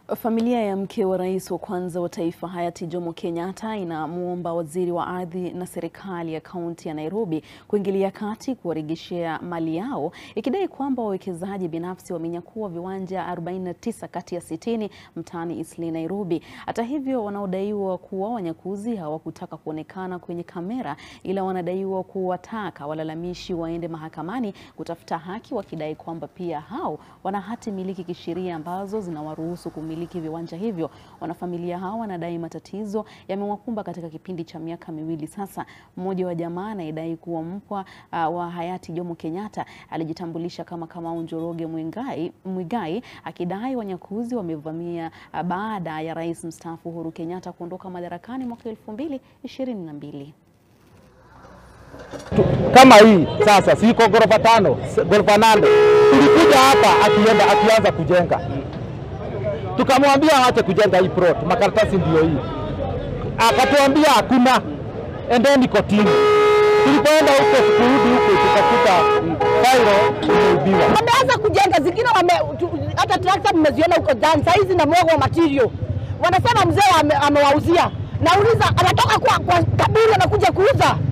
Familia ya mke wa rais wa kwanza wa taifa hayati Jomo Kenyatta inamwomba waziri wa ardhi na serikali ya kaunti ya Nairobi kuingilia kati kuwarejeshea mali yao, ikidai kwamba wawekezaji binafsi wamenyakua viwanja 49 kati ya 60 mtaani Eastleigh, Nairobi. Hata hivyo, wanaodaiwa kuwa wanyakuzi hawakutaka kuonekana kwenye kamera, ila wanadaiwa kuwataka walalamishi waende mahakamani kutafuta haki, wakidai kwamba pia hao wana hati miliki kisheria ambazo zinawaruhusu kumiliki viwanja hivyo. Wanafamilia hao wanadai matatizo yamewakumba katika kipindi cha miaka miwili sasa. Mmoja wa jamaa anayedai kuwa mpwa uh, wa hayati Jomo Kenyatta alijitambulisha kama Kamau Njoroge Mwigai, Mwigai akidai wanyakuzi wamevamia uh, baada ya rais mstaafu Uhuru Kenyatta kuondoka madarakani mwaka elfu mbili ishirini na mbili. Kama hii sasa, siko ghorofa tano, ghorofa nane. Tulikuja hapa akienda akianza kujenga tukamwambia awache kujenga hii plot, makaratasi ndio hii. Akatuambia hakuna, endeni kotini. Tulipoenda huko kurudi huko tukakuta failo imeibiwa. Wameanza kujenga zingine wame, tu, hata trakta mmeziona huko ndani saa hizi na mwogo wa material. Wanasema mzee ame, amewauzia. Nauliza anatoka kwa, kwa kaburi anakuja kuuza